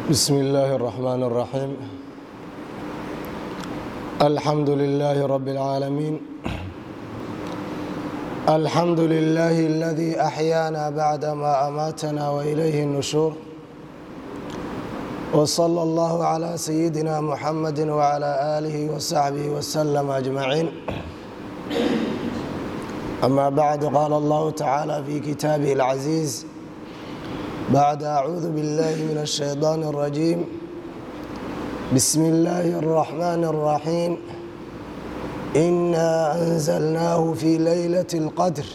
بسم الله الرحمن الرحيم الحمد لله رب العالمين الحمد لله الذي أحيانا بعدما أماتنا وإليه النشور وصلى الله على سيدنا محمد وعلى آله وصحبه وسلم أجمعين أما بعد قال الله تعالى في كتابه العزيز بعد أعوذ بالله من الشيطان الرجيم بسم الله الرحمن الرحيم إنا أنزلناه في ليلة القدر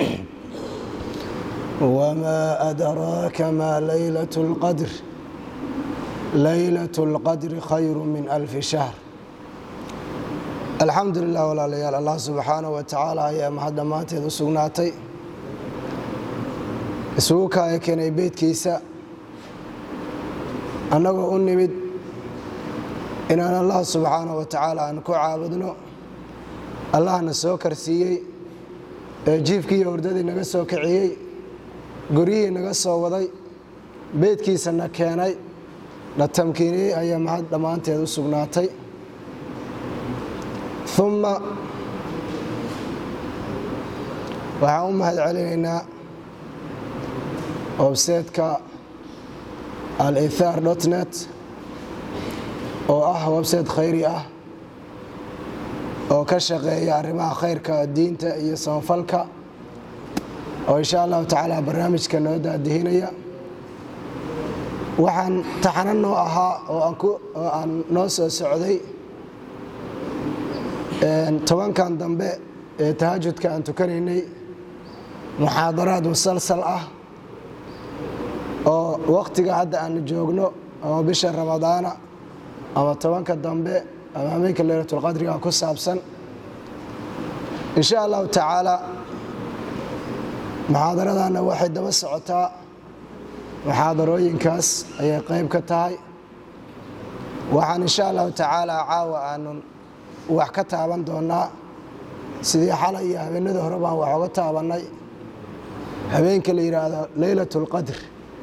وما أدراك ما ليلة القدر ليلة القدر خير من ألف شهر الحمد لله walaalayaal allah subxaanaه wa tacaala ayaa mahad dhammaanteed u sugnaatay isugu kaaya keenay beydkiisa annagoo u nimid inaan allah subxaanaه wa tacaala aan ku caabudno allahna soo karsiiyey ee jiifkii iyo hurdadii naga soo kiciyey guryihii naga soo waday beydkiisana keenay na tamkiiniyey ayaa mahad dhammaanteed u sugnaatay uma waxaan u mahad celinaynaa webseedka alithar dot net oo ah website khayri ah oo ka shaqeeya arrimaha khayrka diinta iyo samafalka oo insha allahu tacaala barnaamijka noo daadihinaya waxaan taxano noo ahaa oo aan noo soo socday tobankan dambe ee tahajudka aan tukanaynay muxaadaraad musalsal ah oo wakhtiga hadda aanu joogno ama bisha ramadaana ama tobanka dambe ama habeenka leylatulqadriga ku saabsan insha allahu tacaala muxaadaradana waxay daba socotaa muxaadarooyinkaas ayay qayb ka tahay waxaan insha allahu tacaala caawa aanun wax ka taaban doonaa sidii xalay iyo habeenada hore baan wax oga taabannay habeenka la yidhaahdo leylat اlqadr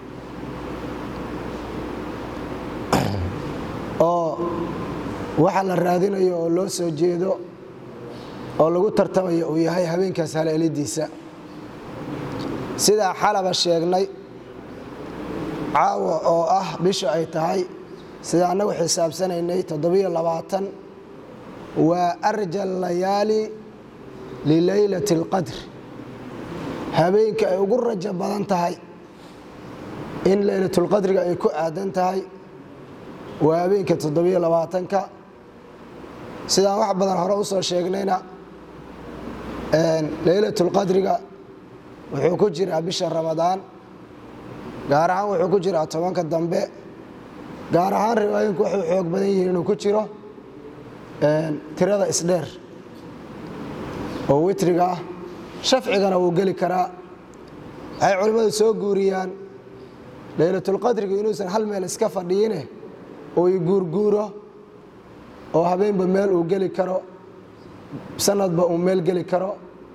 oo waxa la raadinayo oo loo soo jeedo oo lagu tartamayo uu yahay habeenkaas haleelidiisa sidaa xalaba sheegnay caawa oo ah bisha ay tahay sida annagu xisaabsanaynay toddobiyo labaatan waa arja layaali lileylati اlqadr habeenka ay ugu rajo badan tahay in leylatulqadriga ay ku aadan tahay waa habeenka toddobiyo labaatanka sidaan wax badan hore u soo sheegnayna leylatulqadriga wuxuu ku jiraa bisha ramadaan gaar ahaan wuxuu ku jiraa tobanka dambe gaar ahaan riwaayinku waxay xoog badan yihiin inuu ku jiro tirada isdheer oo witriga ah shafcigana wuu geli karaa waxay culimmadu soo guuriyaan leylatulqadrigu inuusan hal meel iska fadhiyine oo i guurguuro oo habeenba meel uu geli karo sanadba uu meel geli karo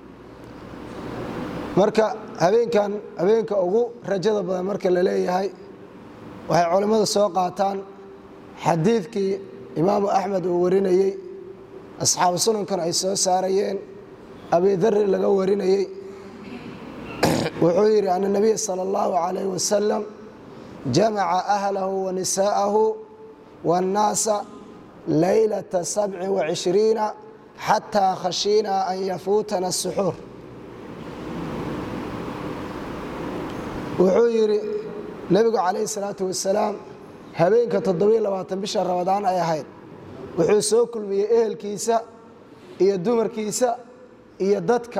marka habeenkan habeenka ugu rajada badan marka la leeyahay waxay culimmadu soo qaataan xadiidkii imaamu axmed uu warinayey asxaabu sunankana ay soo saarayeen abidari laga warinayey wuxuu yidhi ana nabiya sala allahu calayh wasalam jamaca ahlahu wa nisaa'ahu waannaasa laylata sabci wacishriina xataa khashiina an yafuutana asuxuur wuxuu yidhi nebigu calayhi salaatu wasalaam habeenka toddobiyo labaatan bisha ramadaan ay ahayd wuxuu soo kulmiyey ehelkiisa iyo dumarkiisa iyo dadka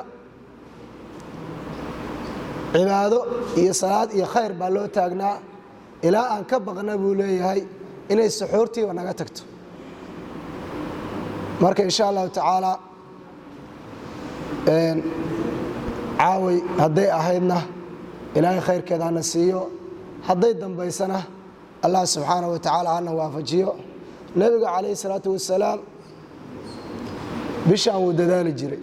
cibaado iyo salaad iyo khayr baa loo taagnaa ilaa aan ka baqna buu leeyahay inay suxuurtiiba naga tagto marka insha allahu tacaala caaway hadday ahaydna ilaahay khayrkeeda hana siiyo hadday dambaysana allah subxaanaه wa tacaala hana waafajiyo nebiga calayh salaatu wasalaam bishaan wuu dadaali jiray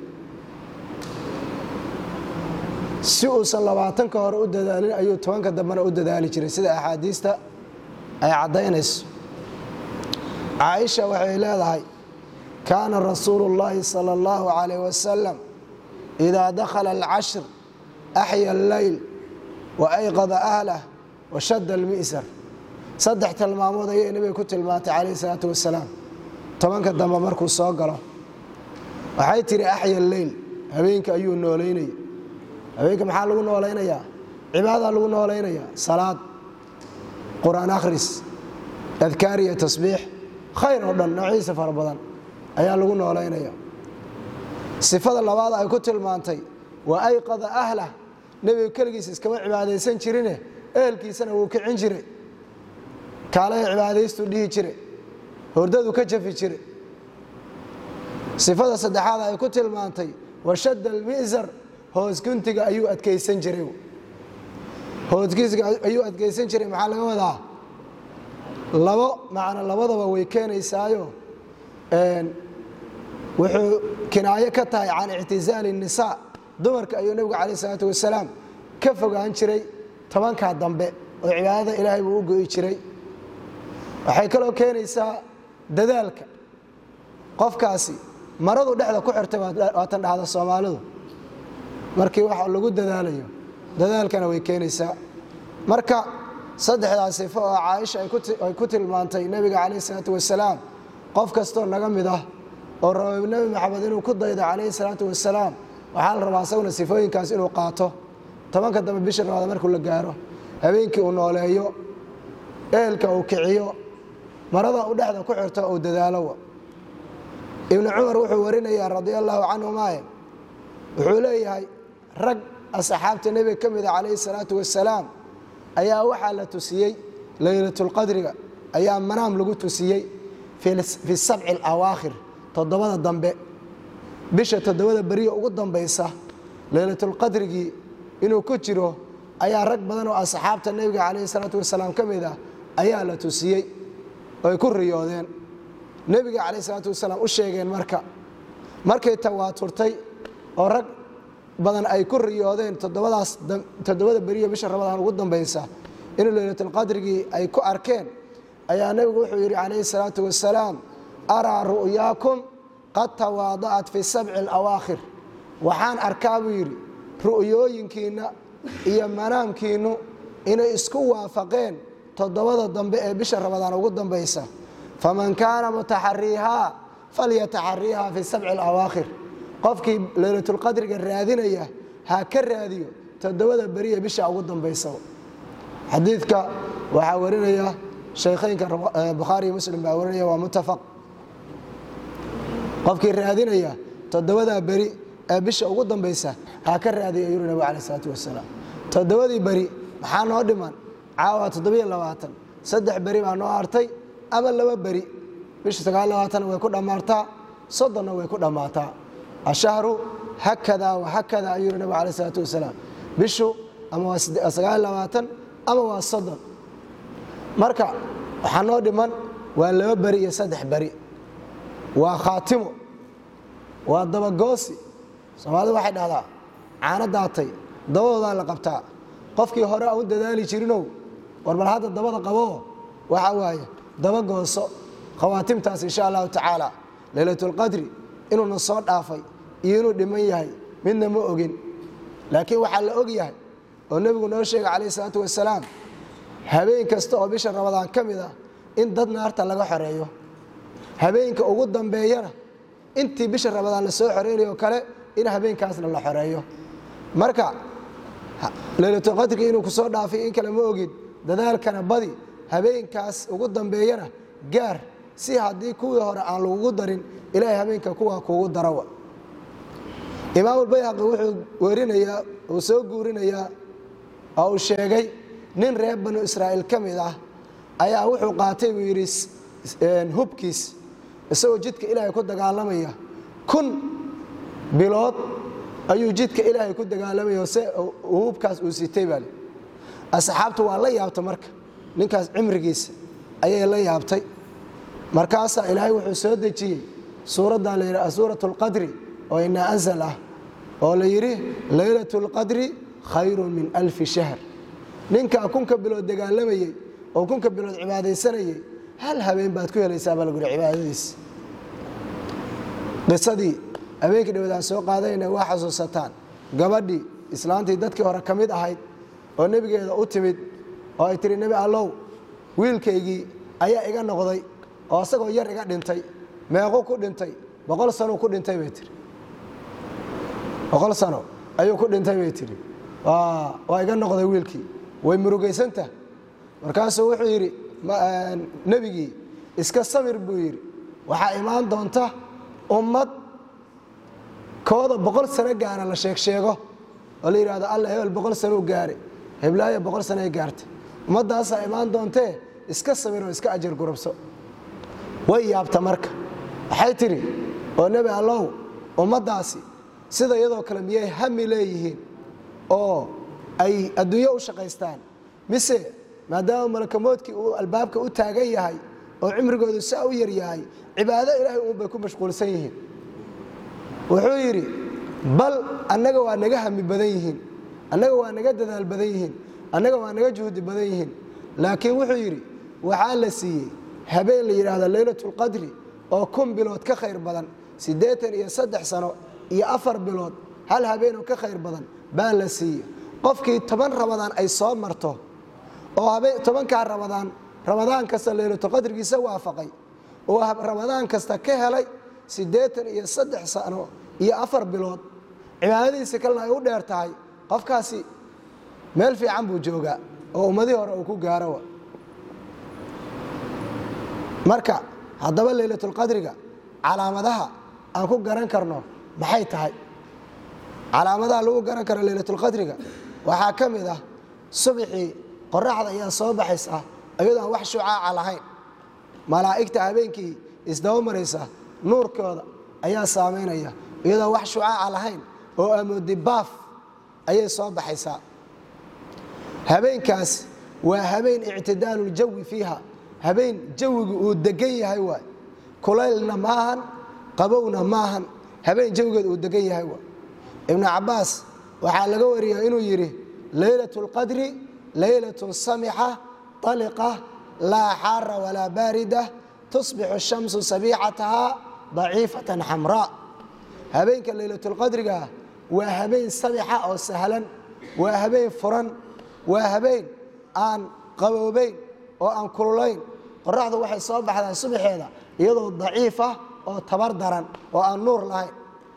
si uusan labaatanka hore u dadaalin ayuu tobanka dambena u dadaali jiray sida axaadiista ay caddaynayso caaisha waxay leedahay kaana rasuulu اllaahi salى اllahu calayh wasalam idaa dakhala alcashr axya alleyl wa ayqada ahlah wa shadda almi'sar saddex tilmaamood ayay nebiga ku tilmaantay calayh isalaatu wasalaam tobanka dambe markuu soo galo waxay tihi axya alleyl habeenka ayuu noolaynaya habeenka maxaa lagu noolaynayaa cibaada lagu noolaynayaa salaad qur-aan akhris adkaar iyo tasbiix khayr oo dhan noociisa fara badan ayaa lagu noolaynaya sifada labaad ay ku tilmaantay waa ayqada ahlah nebiga keligiisa iskama cibaadaysan jirine ehelkiisana wuu kicin jiray kaalaha cibaadaystuu dhihi jire hordadu ka jafi jire sifada saddexaad ay ku tilmaantay washadda almi'sar hoosguntiga ayuu adkaysan jiray hoosguntiga ayuu adkaysan jiray maxaa laga wadaa labo macno labadaba way keenaysaayo wuxuu kinaayo ka tahay can ictizaali الnisaa dumarka ayuu nebigu calayh isalaatu wasalaam ka fogaan jiray tobankaa dambe oo cibaadada ilaahay buu u go'i jiray waxay kaloo keenaysaa dadaalka qofkaasi maradu dhexda ku xirtay waatan dhahda soomaalidu markii wax lagu dadaalayo dadaalkana way keenaysaa marka saddexdaas sifo oo caaisha ay ku tilmaantay nebiga calayh isalaatu wasalaam qof kastoo naga mid ah oo raba nebi maxamed inuu ku daydo calayhi salaatu wasalaam waxaa la rabaa isaguna sifooyinkaas inuu qaato tobanka dambe bisha rabaad markuu la gaaro habeenkii uu nooleeyo ehelka uu kiciyo marada u dhexda ku xirto uu dadaalowa ibnu cumar wuxuu warinayaa radia allaahu canhumaaye wuxuu leeyahay rag asxaabta nebiga ka mida calayhi salaatu wasalaam ayaa waxaa la tusiyey leylatulqadriga ayaa manaam lagu tusiyey fi sabci alawaakhir toddobada dambe bisha toddobada beriya ugu dambaysa leylatulqadrigii inuu ku jiro ayaa rag badan oo asxaabta nebiga calayhi salaatu wasalaam ka mid ah ayaa la tusiyey oy ku riyoodeen nebiga calayhi salaatu wasalaam u sheegeen marka markay tawaaturtay oo rag badan ay ku riyoodeen toddobadaas toddobada beriya bisha ramadaan ugu dambaysa inuu leylatulqadrigii ay ku arkeen ayaa nebigu wuxuu yidhi calayhi salaatu wasalaam araa ru'yaakum qad tawaada'at fi sabci alawaakhir waxaan arkaa buu yidhi ru'yooyinkiinna iyo manaamkiinnu inay isku waafaqeen toddobada dambe ee bisha ramadaan ugu dambaysa faman kaana mutaxariihaa falyataxariihaa fi sabci alawaakhir qofkii leylatulqadriga raadinaya ha ka raadiyo toddobada beriya bisha ugu dambaysa xadiidka waxaa warinaya shaykheynka bukhaari iyo muslim baa warinaya waa muttafaq qofkii raadinaya toddobadaa beri ee bisha ugu dambaysa ha ka raadiya yuri nabig alai isalaatu wasalaam toddobadii beri maxaa noo dhiman caawa toddobiyo labaatan saddex beri baa noo hartay ama laba beri bisha sagaal labaatan way ku dhammaataa soddonna way ku dhammaataa ashahru hakada wa hakada ayuu yuri nabig alai isalaatu wasalaam bishu ama waa sagaal labaatan ama waa soddon marka waxaa noo dhiman waa laba beri iyo saddex beri waa khaatimo waa dabagoosi soomaalidu waxay dhahdaa caano daatay dabadoodaa la qabtaa qofkii hore aan u dadaali jirinow war bal hadda dabada qaboo waxa waaye dabagooso khawaatimtaas insha allahu tacaala leylatulqadri inuuna soo dhaafay iyo inuu dhiman yahay midna ma ogin laakiin waxaa la og yahay oo nebigu noo sheegay calayh isalaatu wasalaam habeen kasta oo bisha ramadaan ka mid ah in dad naarta laga xoreeyo habeenka ugu dambeeyana intii bisha ramadaan la soo xoreynayo kale in habeenkaasna la xoreeyo marka leylatulqadrigi inuu kusoo dhaafay in kale ma ogid dadaalkana badi habeenkaas ugu dambeeyana gaar si haddii kuwii hore aan lagugu darin ilaahay habeenka kuwa kuugu darawa imaamulbayhaqi wuxuu werinayaa uu soo guurinayaa oo uu sheegay nin reer banu israa'iil ka mid ah ayaa wuxuu qaatay buu yidhi hubkiis isagoo jidka ilaahay ku dagaalamaya kun bilood ayuu jidka ilaahay ku dagaalamaya se hubkaas uu sitay baale asxaabtu waa la yaabta marka ninkaas cimrigiisa ayay la yaabtay markaasaa ilaahay wuxuu soo dejiyey suuraddan la yidhaha suurat اlqadri oo inaa anzal ah oo la yidhi laylat اlqadri khayru min alfi shahr ninkaa kunka bilood dagaalamayey oo kunka bilood cibaadaysanayay hal habeen baad ku helaysaa baa laguri cibaadadiis qisadii habeenkii dhawadaan soo qaadayna waa xasuusataan gabadhii islaantii dadkii hore ka mid ahayd oo nebigeeda u timid oo ay tihi nebi allow wiilkaygii ayaa iga noqday oo isagoo yar iga dhintay meequ ku dhintay boqol sanuu ku dhintay bay tihi boqol sano ayuu ku dhintay bay tihi waa iga noqday wiilkii way murugaysantah markaasuu wuxuu yidhi nebigii iska samir buu yidhi waxaa imaan doonta ummad kooda boqol sano gaara la sheeg sheego oo la yidhahdo alla hebel boqol sanuu gaare heblaayo boqol sano ay gaartay ummaddaasaa imaan doontee iska samir oo iska ajar gurubso way yaabta marka waxay tidhi oo nebi allow ummaddaasi sida iyadoo kale miyay hami leeyihiin oo ay adduunyo u shaqaystaan mise maadaama malakamoodkii uu albaabka u taagan yahay oo cimrigoodu saa u yar yahay cibaado ilaahay uunbay ku mashquulsan yihiin wuxuu yidhi bal annaga waa naga hami badan yihiin annaga waa naga dadaal badan yihiin annaga waa naga juhdi badan yihiin laakiin wuxuu yidhi waxaa la siiyey habeen la yidhaahdo leylatulqadri oo kun bilood ka khayr badan siddeetan iyo saddex sano iyo afar bilood hal habeenoo ka khayr badan baa la siiyey qofkii toban rabadaan ay soo marto oo tobankaa rabadaan ramadaan kasta leylatulqadrigiisa waafaqay oo ramadaan kasta ka helay siddeetan iyo saddex sano iyo afar bilood cibaadadiisa kalena ay u dheer tahay qofkaasi meel fiican buu joogaa oo ummadihii hore uu ku gaaro marka haddaba leylatulqadriga calaamadaha aan ku garan karno maxay tahay calaamadaha lagu garan karo leylatulqadriga waxaa ka mid ah subxii qoraxda ayaa soo baxaysa iyadoo aan wax shucaaca lahayn malaa'igta habeenkii isdaba maraysa nuurkooda ayaa saamaynaya iyadoo wax shucaaca lahayn oo amoodi baaf ayay soo baxaysaa habeenkaas waa habeen ictidaaluljawi fiiha habeen jawigu uu degan yahay waay kulaylna maahan qabowna maahan habeen jawigeeda uu degan yahay waay ibnu cabbaas waxaa laga wariyaa inuu yidhi leylat اlqadri leylatun samixa طaliqa laa xaara walaa baarida tusbixu الshamsu sabiicataha daciifatan xamraa habeenka leylatulqadriga waa habeen samixa oo sahlan waa habeen furan waa habeen aan qaboobayn oo aan kululayn qoraxdu waxay soo baxdaa subaxeeda iyadoo daciifa oo tabar daran oo aan nuur lahayn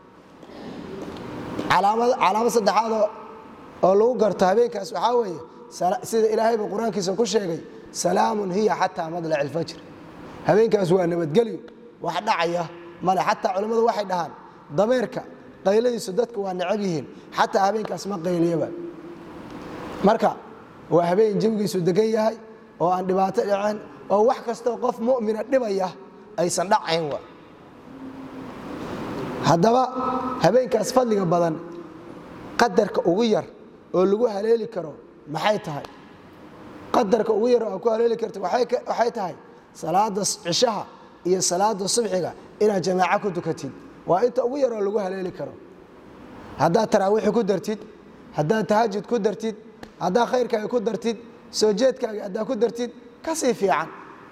calaamad saddexaad oo lagu garto habeenkaas waxaa weeye sida ilaahayba qur-aankiisa ku sheegay salaamun hiya xataa madlac ilfajr habeenkaas waa nabadgelyo wax dhacaya male xataa culimmadu waxay dhahaan dameerka qayladiisu dadku waa necab yihiin xataa habeenkaas ma qayliyaba marka waa habeen jawigiisu degan yahay oo aan dhibaato dhicin oo wax kastoo qof mumina dhibaya aysan dhacayn wa haddaba habeenkaas fadliga badan qadarka ugu yar oo lagu haleeli karo maxay tahay qadarka ugu yar oo aad ku haleeli karta waxay tahay salaada cishaha iyo salaada subxiga inaad jamaaco ku tukatid waa inta ugu yaroo lagu haleeli karo haddaad taraawiixi ku dartid haddaad tahajud ku dartid haddaad khayrkaaga ku dartid soo jeedkaaga haddaad ku dartid ka sii fiican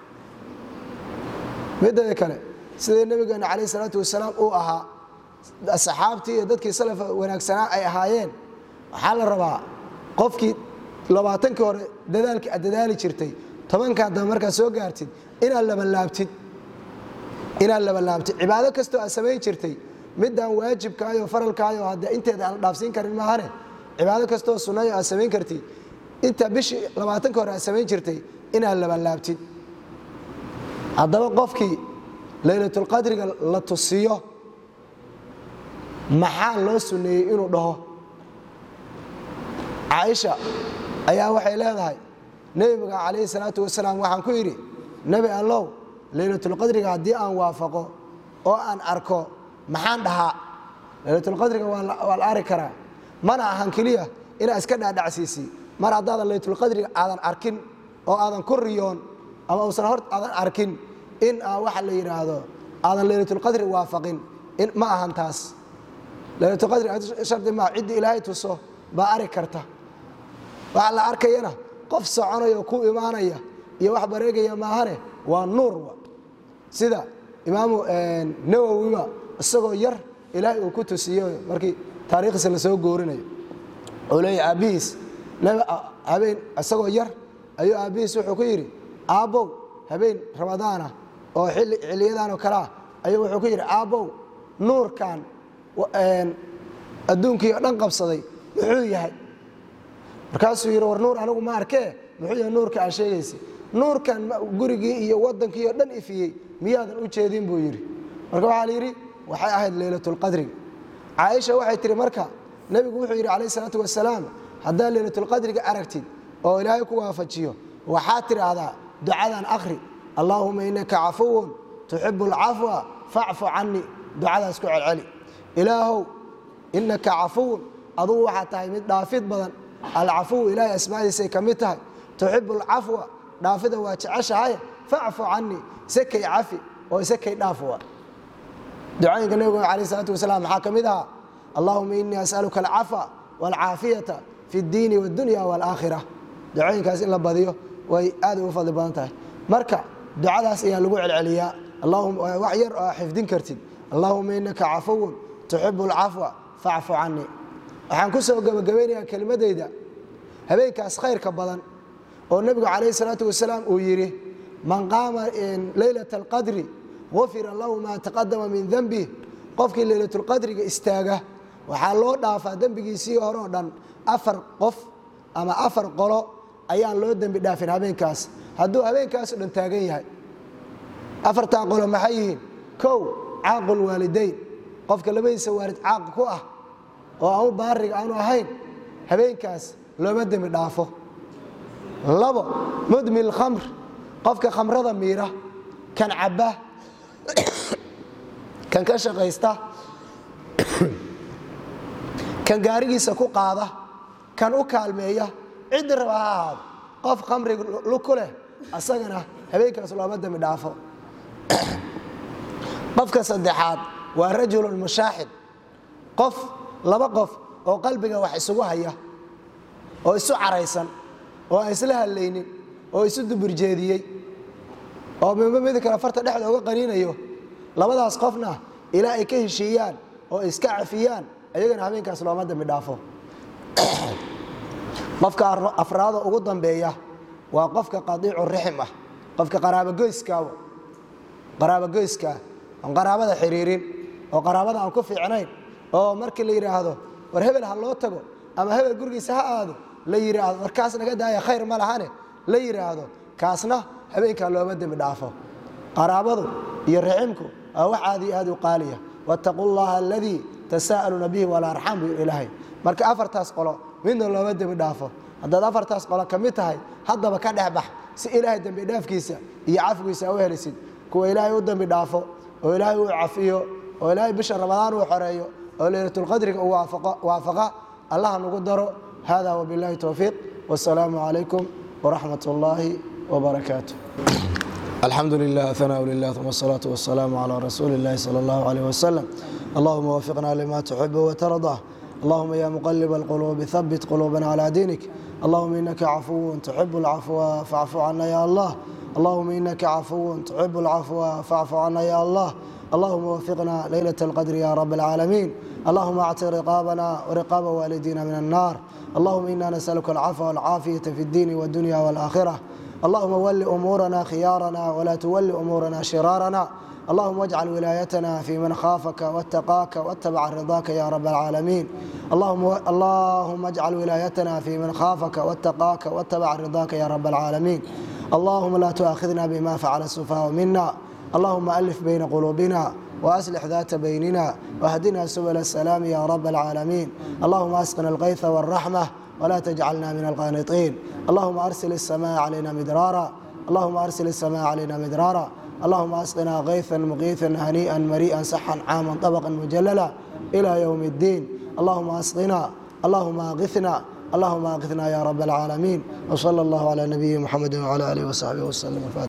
midada kale sidai nabigeena calayh isalaatu wasalaam uu ahaa saxaabtii iyo dadkii salafa wanaagsanaa ay ahaayeen waxaa la rabaa qofkii labaatankii hore dadaalkii aad dadaali jirtay tobankaa dambe markaad soo gaartid inaad labanlaabtid inaad labanlaabtid cibaado kastoo aad samayn jirtay midaan waajibkaayo faralkaayo haddee inteeda aan dhaafsiin karin maahane cibaado kastoo sunnayo aad samayn kartid inta bishii labaatanka hore aad samayn jirtay inaad labanlaabtid haddaba qofkii laylatulqadriga la tusiyo maxaa loo sunneeyey inuu dhaho caaisha ayaa waxay leedahay nebiga calayhi salaatu wasalaam waxaan ku yidhi nebi allow laylatulqadriga haddii aan waafaqo oo aan arko maxaan dhahaa laylatulqadriga waa la ari karaa mana ahan keliya inaad iska dhaadhacsiisi mar haddaadan laylatulqadriga aadan arkin oo aadan ku riyoon ama uusan hor aadan arkin in aa waxa la yidhaahdo aadan laylatulqadri waafaqin ma ahan taas laylatulqadri shardi maa ciddii ilaahay tuso baa ari karta waxaa la arkayana qof soconaya oo ku imaanaya iyo wax bareegaya maahane waa nuur sida imaamu nawowiba isagoo yar ilaahay uu ku tusiyo markii taariikhdiisa lasoo goorinayo oo leeya aabbihiis habeen isagoo yar ayuu aabbihiis wuxuu ku yidhi aabbow habeen ramadaana oo xiliyadan oo kale ah ayuu wuxuu ku yidhi aabbow nuurkan adduunkii oo dhan qabsaday muxuu yahay markaasuu yidhi war nuur anigu ma arkee muxuu yahay nuurka aa sheegaysa nuurkan gurigii iyo waddankii oo dhan ifiyey miyaadan u jeedin buu yidhi marka waxaa la yidhi waxay ahayd leylatulqadriga caaisha waxay tihi marka nebigu wuxuu yidhi calayh isalaatu wasalaam haddaad leylatulqadriga aragtid oo ilaahay ku waafajiyo waxaad tidhaahdaa ducadan akhri allaahuma innaka cafuwun tuxibu alcafwa facfu canii ducadaas ku celceli ilaahow innaka cafuwun adugu waxaad tahay mid dhaafid badan alcafuw ilaahay asmaadiisay ka mid tahay tuxibu alcafwa dhaafida waa jeceshahay facfu canii isakay cafi oo isakay dhaafuwa ducooyinka nebigu alayh salaatu wasalaam maxaa ka mid ahaa allahuma inii as'aluka alcafa waalcaafiyata fi اddiini wاdunya wاlaakhira ducooyinkaas in la badiyo way aad ugu fadli badan tahay marka ducadaas ayaa lagu celceliyaa wax yar oo xifdin kartid allahuma inaka cafuwun tuxibu alcafwa facfu canii waxaan ku soo gebagabaynayaa kelimadayda habeenkaas khayrka badan oo nebigu calayh salaatu wasalaam uu yidhi man qaama leylata alqadri gufira lahu maa taqadama min denbih qofkii leylatulqadriga istaaga waxaa loo dhaafaa dembigiisii hore oo dhan afar qof ama afar qolo ayaan loo dembi dhaafin habeenkaas hadduu habeenkaasoo dhan taagan yahay afartaa qolo maxay yihiin kow caaqul waalidayn qofka labadiisa waalid caaq ku ah oo aanu baariga aanu ahayn habeenkaas looma dembi dhaafo labo mudmil khamr qofka khamrada miira kan cabba kan ka shaqaysta kan gaarigiisa ku qaada kan u kaalmeeya ciddi raba ha ahaado qof khamrig ku leh asagana habeenkaas looma dembi dhaafo qofka saddexaad waa rajulun mushaaxid qof laba qof oo qalbiga wax isugu haya oo isu caraysan oo aan isla hadlaynin oo isu duburjeediyey oo midba mid kale farta dhexda uga qaniinayo labadaas qofna ilaa ay ka heshiiyaan oo iska cafiyaan ayagana habeenkaas looma dambi dhaafo qofka afraado ugu dambeeya waa qofka qadiicu rixim ah qofka qaraabogoyskaaw qaraabogoyskaa oon qaraabada xiriirin oo qaraabada aan ku fiicnayn oo markii la yidhaahdo war hebel ha loo tago ama hebel gurigiisa ha aado la yidhaahdo war kaas naga daaya khayr ma lahane la yidhaahdo kaasna habeenkaa looma dembi dhaafo qaraabadu iyo riximku waa wax aad iyo aad u qaaliya wattaquu llaha aladii tasaa'aluuna bihi walarxam buu ilaahay marka afartaas qolo midna looma dembi dhaafo haddaad afartaas qolo ka mid tahay haddaba ka dhex bax si ilaahay dembi dhaafkiisa iyo cafigiisa u helisid kuwa ilaahay u dembi dhaafo oo ilaahay uu cafiyo oo ilaahay bisha ramadaan uu xoreeyo oo leylatulqadriga uu waafaqa allaha nagu daro hada wbillahi towfiiq wاsalaamu calaykum wraxmat اllahi wbarakaatu alxamdu lilah hanaa lilah uma asalaatu wasalaamu calaa rasuuli اllahi salى اllahu alayh wasalam allahuma wafiqna lima tuxibu watardaa allahuma ya muqaliba alquluubi habit quluubana calaa diinik allahuma inaka cafuwun tuxibu alcafwa facfu cana ya allah allahuma inaka cafuwun tuxibu alcafwa facfu cana ya allah اللهم وفقنا ليلة القدر يا رب العالمين اللهم اعتق رقابنا ورقاب والدينا من النار اللهم إنا نسألك العفو والعافية في الدين والدنيا والآخرة اللهم ول أمورنا خيارنا ولا تول أمورنا شرارنا اللهم اجعل ولايتنا في من خافك واتقاك واتبع رضاك يا رب العالمين اللهم اللهم اجعل ولايتنا في من خافك واتقاك واتبع رضاك يا رب العالمين اللهم لا تؤاخذنا بما فعل السفهاء منا اللهم ألف بين قلوبنا وأصلح ذات بيننا واهدنا سبل السلام يا رب العالمين اللهم أسقنا الغيث والرحمة ولا تجعلنا من القانطين اللهم أرسل السماء علينا مدرارا اللهم أرسل السماء علينا مدرارا اللهم أسقنا غيثا مغيثا هنيئا مريئا صحا عاما طبقا مجللا إلى يوم الدين اللهم أسقنا اللهم أغثنا اللهم أغثنا يا رب العالمين وصلى الله على نبينا محمد وعلى آله وصحبه وسلم